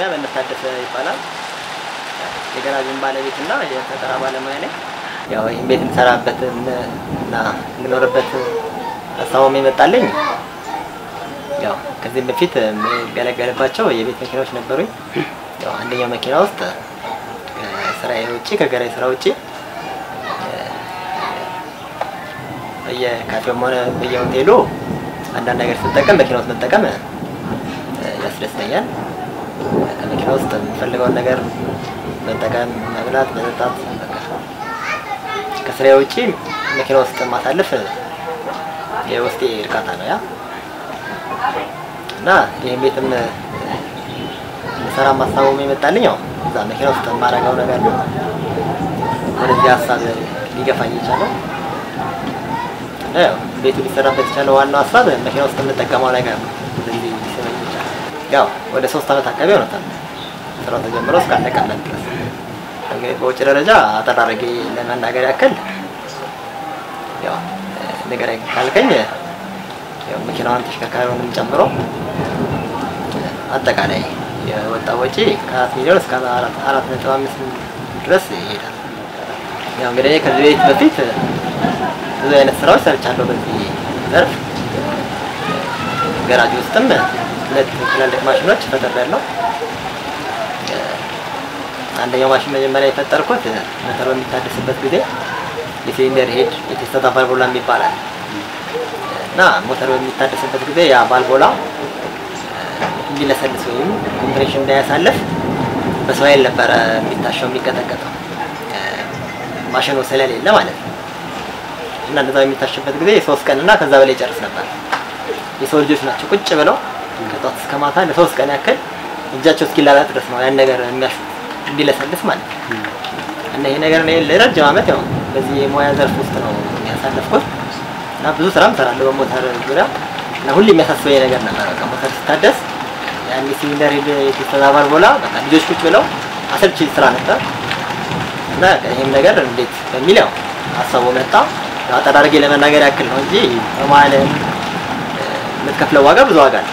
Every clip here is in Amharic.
በእነታደሰ ይባላል። የገራዡን ባለቤት እና የፈጠራ ባለሙያ ነኝ። ያው ይህን ቤት የምሰራበት እና የምኖርበት ሀሳቡም የመጣልኝ ያው ከዚህም በፊት የምገለገልባቸው የቤት መኪናዎች ነበሩኝ። ያው አንደኛው መኪና ውስጥ ከስራዬ ውጭ ከገራይ ስራ ውጭ በየካፌውም ሆነ በየሆቴሉ አንዳንድ ነገር ስጠቀም መኪና ውስጥ መጠቀም ያስደስተኛል። ከመኪና ውስጥ የምፈልገውን ነገር መጠቀም፣ መብላት፣ መጠጣት ከስራዬ ውጭ መኪና ውስጥ ማሳለፍ የውስጤ እርካታ ነው ያ እና ይህን ቤትም ሰራ ማሳበሙ የመጣልኝ ያው እዛ መኪና ውስጥ የማደርገው ነገር ነው። ወደዚህ ሀሳብ ሊገፋኝ የቻለው ያው ቤቱ ሊሰራበት የቻለው ዋናው ሀሳብ መኪና ውስጥ የምጠቀመው ነገር ነው። እንደዚህ ሊሰበኝ ይቻላል። ያው ወደ ሶስት ዓመት አካባቢ ሆኖታል ስራው ተጀምሮ እስካለቀለት ድረስ። እንግዲህ በውጭ ደረጃ አጠር አድርጌ ለመናገር ያክል ያው ንገረኝ ካልከኝ ያው መኪናዋን ተሽከርካሪውንም ጨምሮ አጠቃላይ የወጣ ወጪ ከአራት ሚሊዮን እስከ አራት ነጥብ አምስት ድረስ ይሄዳል። ያው እንግዲህ ከዚህ ቤት በፊት ብዙ አይነት ስራዎች ሰርቻለሁ በዚህ ዘርፍ። ገራጅ ውስጥም ሁለት ትላልቅ ማሽኖች ፈጥሬያለሁ። አንደኛው ማሽን መጀመሪያ የፈጠርኩት ሞተር በሚታደስበት ጊዜ የሲሊንደር ሄድ የቴስታ ቫልቮላ ይባላል እና ሞተር በሚታደስበት ጊዜ ያ ቫልቮላ እንዲለሰልስ ወይም ኮምፕሬሽን እንዳያሳልፍ በሰው ኃይል ነበረ የሚታሸው የሚቀጠቀጠው ማሽኑ ስለሌለ ማለት ነው። እና እንደዛ የሚታሽበት ጊዜ የሶስት ቀን እና ከዛ በላይ ይጨርስ ነበር። የሰው ልጆች ናቸው ቁጭ ብለው ከጧት እስከ ማታ ለሶስት ቀን ያክል እጃቸው እስኪላላት ድረስ ነው ያን ነገር የሚያሹት እንዲለሰልስ ማለት ነው። እና ይሄ ነገር እኔ ለረጅም ዓመት ያው በዚህ የሙያ ዘርፍ ውስጥ ነው የሚያሳለፍኩት እና ብዙ ስራም እሰራለሁ በሞተር ዙሪያ እና ሁሌ የሚያሳስበኝ ነገር ነበር። በቃ ሞተር ሲታደስ ያን ሲሊንደር የተስተዛባል ቦላ በቃ ልጆች ቁጭ ብለው አሰልቺ ስራ ነበር እና ይህም ነገር እንዴት በሚል ያው ሀሳቡ መጣ። አጠር አድርጌ ለመናገር ያክል ነው እንጂ በመሀል የምትከፍለው ዋጋ ብዙ ዋጋ ነው።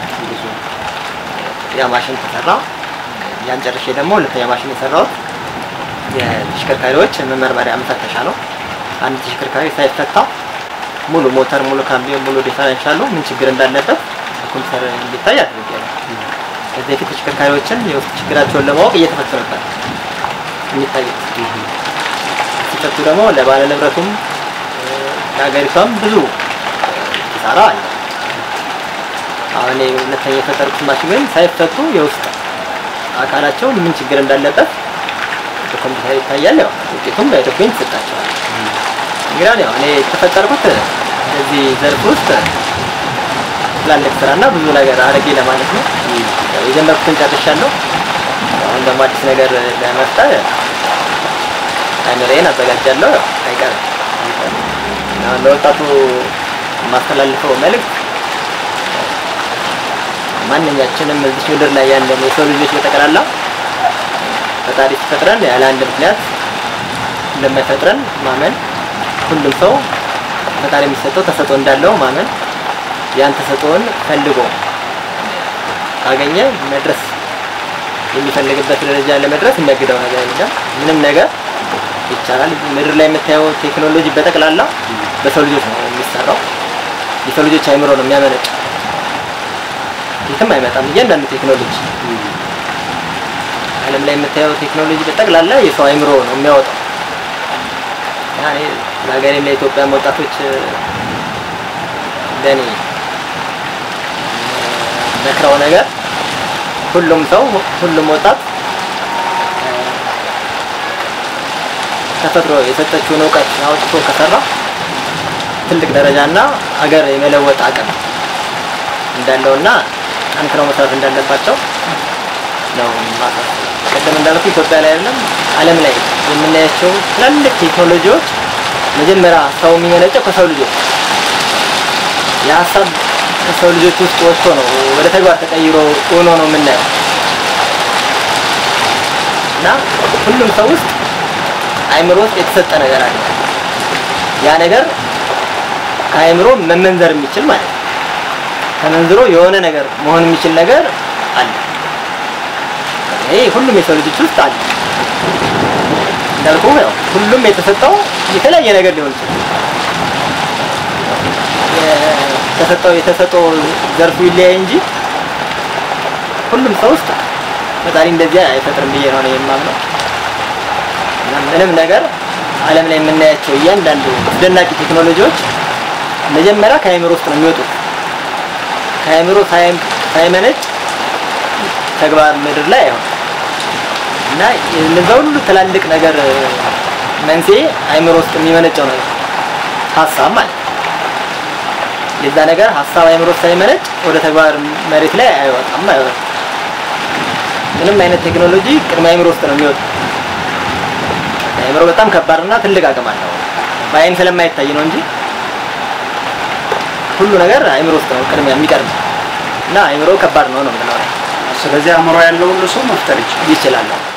ያ ማሽን ተሰራ። ያን ጨርሼ ደግሞ ሁለተኛ ማሽን የሰራሁት የተሽከርካሪዎች መመርመሪያ መፈተሻ ነው። አንድ ተሽከርካሪ ሳይፈታ ሙሉ ሞተር፣ ሙሉ ካምቢዮን፣ ሙሉ ዲፈረንሻሉ ምን ችግር እንዳለበት በኮምፒውተር እንዲታይ አድርጌያለሁ። ከዚህ በፊት ተሽከርካሪዎችን የውስጥ ችግራቸውን ለማወቅ እየተፈቱ ነበር የሚታዩት። ሲፈቱ ደግሞ ለባለ ንብረቱም ለሀገሪቷም ብዙ ኪሳራ አለ። አሁን ሁለተኛ የፈጠሩት ማሽን ግን ሳይፈቱ የውስጥ አካላቸው ምን ችግር እንዳለበት በኮምፒውተር ይታያል። ያው ውጤቱም በዶክሜንት ይሰጣቸዋል። እንግዲህ ያው እኔ የተፈጠርኩት እዚህ ዘርፍ ውስጥ ትላልቅ ስራና ብዙ ነገር አድርጌ ለማለት ነው። ያው የጀመርኩትን ጨርሻለሁ። አሁን ደግሞ አዲስ ነገር ለመፍጠር አይምሬን አዘጋጃለሁ። ያው አይቀርም። አሁን ለወጣቱ የማስተላልፈው መልእክት ማንኛችንም እዚህ ምድር ላይ ያለን የሰው ልጆች በጠቅላላ ፈጣሪ ሲፈጥረን ያለ አንድ ምክንያት እንደማይፈጥረን ማመን፣ ሁሉም ሰው ፈጣሪ የሚሰጠው ተሰጥኦ እንዳለው ማመን፣ ያን ተሰጥኦን ፈልጎ ካገኘ መድረስ የሚፈልግበት ደረጃ ለመድረስ የሚያግደው ነገር የለም። ምንም ነገር ይቻላል። ምድር ላይ የምታየው ቴክኖሎጂ በጠቅላላ በሰው ልጆች ነው የሚሰራው። የሰው ልጆች አይምሮ ነው የሚያመነጭ የትም አይመጣም። እያንዳንዱ ቴክኖሎጂ ዓለም ላይ የምታየው ቴክኖሎጂ በጠቅላላ የሰው አይምሮ ነው የሚያወጣው። ያኔ ለሀገሬም ለኢትዮጵያም ወጣቶች እንደኔ መክረው ነገር ሁሉም ሰው ሁሉም ወጣት ተፈጥሮ የሰጠችውን እውቀት አውጥቶ ከሰራ ትልቅ ደረጃና ሀገር የመለወጥ አቅም እንዳለውና ጠንክረው መስራት እንዳለባቸው ነው ማሳሰብ። ቀደም እንዳልኩ ኢትዮጵያ ላይ አይደለም ዓለም ላይ የምናያቸው ትላልቅ ቴክኖሎጂዎች መጀመሪያ ሰው የሚመነጨው ከሰው ልጆች የሀሳብ ከሰው ልጆች ውስጥ ወጥቶ ነው ወደ ተግባር ተቀይሮ ሆኖ ነው የምናየው እና ሁሉም ሰው ውስጥ አይምሮ ውስጥ የተሰጠ ነገር አለ። ያ ነገር ከአይምሮ መመንዘር የሚችል ማለት ነው። ተመንዝሮ የሆነ ነገር መሆን የሚችል ነገር አለ። ያ ይሄ ሁሉም የሰው ልጆች ውስጥ አለ። እንዳልኩ ያው ሁሉም የተሰጠው የተለያየ ነገር ሊሆን ይችላል። የተሰጠው የተሰጠው ዘርፉ ይለያይ እንጂ ሁሉም ሰው ውስጥ ፈጣሪ እንደዚያ አይፈጥርም ብዬ ነው እኔ የማምነው። እና ምንም ነገር ዓለም ላይ የምናያቸው እያንዳንዱ አስደናቂ ቴክኖሎጂዎች መጀመሪያ ከአእምሮ ውስጥ ነው የሚወጡት። ከአእምሮ ሳይም- ሳይመነጭ ተግባር ምድር ላይ አይሆን እና እነዛ ሁሉ ትላልቅ ነገር መንስኤ አእምሮ ውስጥ የሚመነጨው ነው ሀሳብ ማለት ነው። የዛ ነገር ሀሳብ አእምሮ ውስጥ ሳይመነጭ ወደ ተግባር መሬት ላይ አይወጣም አይወጣም። ምንም አይነት ቴክኖሎጂ ቅድመ አእምሮ ውስጥ ነው የሚወጣው። አእምሮ በጣም ከባድና ትልቅ አቅም አለው። በአይን ስለማይታይ ነው እንጂ ሁሉ ነገር አእምሮ ውስጥ ነው ቅድሚያ የሚቀርብ እና አእምሮ ከባድ ነው ነው የምንለው። ስለዚህ አእምሮ ያለው ሁሉ ሰው መፍጠር ይችላል። ይችላል